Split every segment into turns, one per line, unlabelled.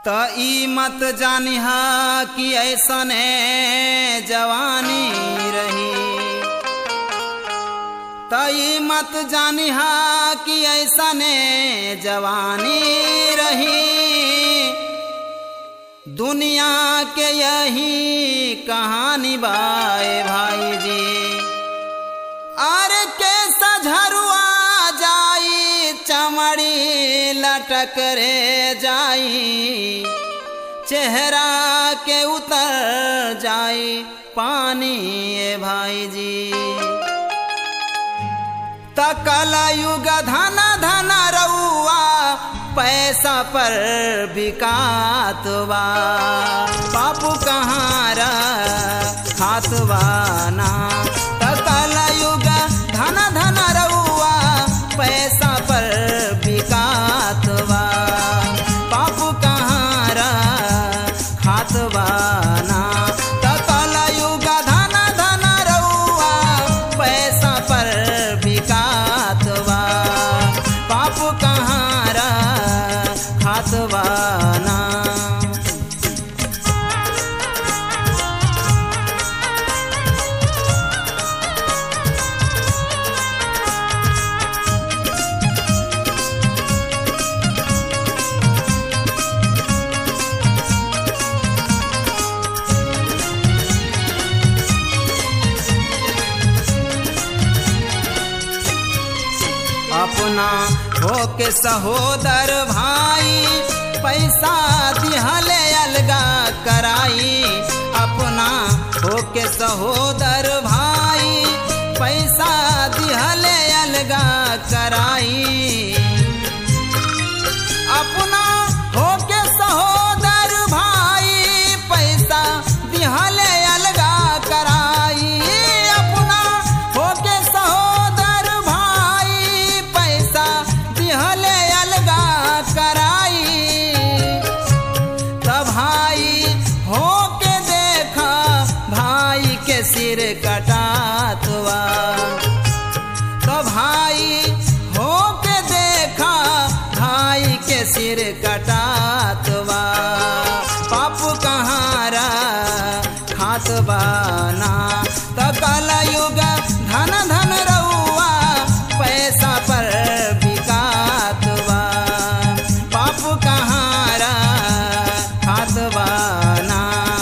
त ई मत जानिहा कि ऐसने जवानी रही त ई मत जानिहा कि ऐसने जवानी रही दुनिया के यही कहानी बाए भाई जी अरे के सझरुआ जाई चमड़ी लटक रे जाई चेहरा के उतर जाई पानी ए भाई जी तकल युग धन धन रउआ पैसा पर बिकात बा बापू कहाँ खातवा ना तकल युग धन धन रउआ पैसा पर बिकात बा बापू कहाँ खातवा ना तकल युग धन धन रउआ पैसा पर बिकात बा बापू कहाँ खातवा ना अपना होके सहोदर भाई पैसा दिहले अलगा कराई अपना होके सहोदर भाई पैसा दिहले अलगा कराई अपना होके सहोदर भाई पैसा दिहले अलगा कराई अपना होके सहोदर भाई पैसा दिहले अलगा कराई तब भाई होके देखा भाई के सिर कटातवा तो भाई होके देखा भाई के सिर कटातवा पापू कहारा खातबा ना तो कल युग धन धन रउआ पैसा पर बिकातवा पापू कहारा खातबा ना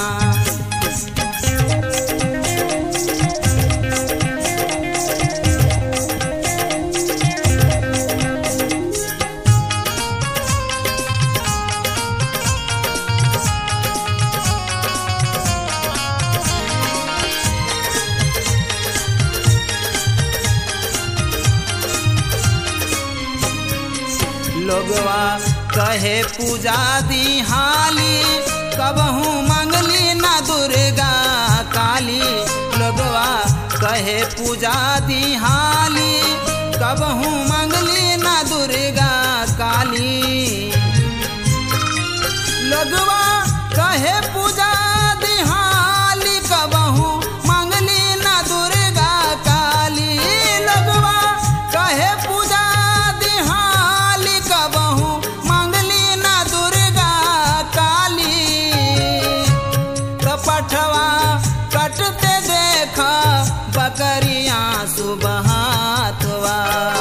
लोगवा कहे पूजा दी हाली कबहू मंगली ना दुर्गा काली लोगवा कहे पूजा दी हाली कबहू मंगली ना दुर्गा काली लोगवा कहे पूजा दी हाली कबहू मंगली ना दुर्गा काली लोगवा कहे पूजा दी हाली कबहू मंगली ना दुर्गा काली कपठवा कटते देखा बकरियां सुबहातवा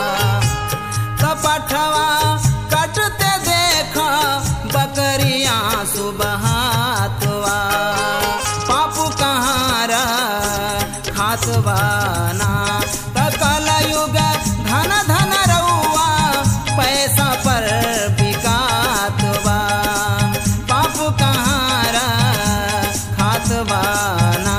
कपठवा कटते देखा बकरियां सुबहातवा पापू कहारा खातवा ना तकल युग धन धन रउआ पैसा पर बिकातवा पापू कहारा खातवा ना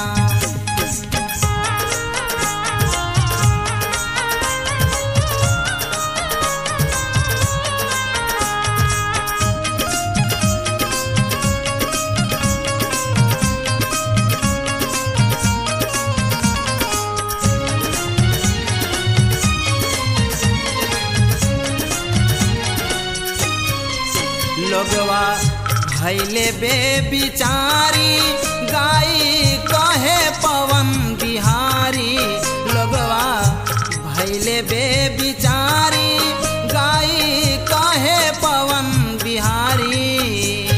लोगवा भैले बेबिचारी गाई कहे पवन बिहारी लोगवा भैले बेबिचारी गाई कहे पवन बिहारी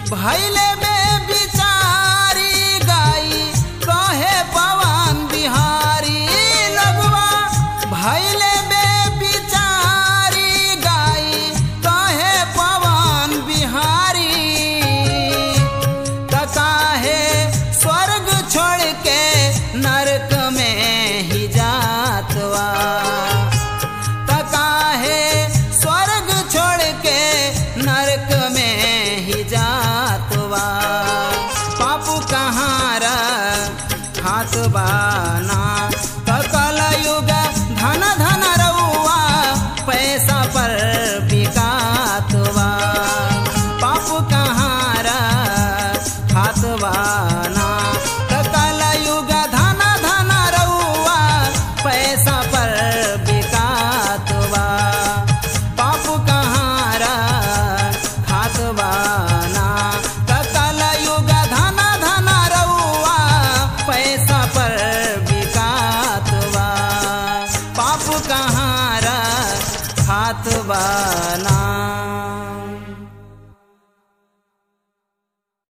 भैले में बिचारी गाई कहे पवन बिहारी लगवा भैले में बिचारी गाई कहे पवन बिहारी तकाहे स्वर्ग छोड़ के नरक में ही जातवा तकाहे स्वर्ग छोड़ के नरक में ही जातवा पापू कहाँ हाथ बाना कल युग धन धन रउआ पैसा पर बिकातवा पापू कहाँ हाथ बाना कल युग धन धन रउआ पैसा पर बिकातवा पाप कहाँ खात बाना कल युग धन धन रउआ पैसा पर बिकातवा पाप कहाँ खात बाना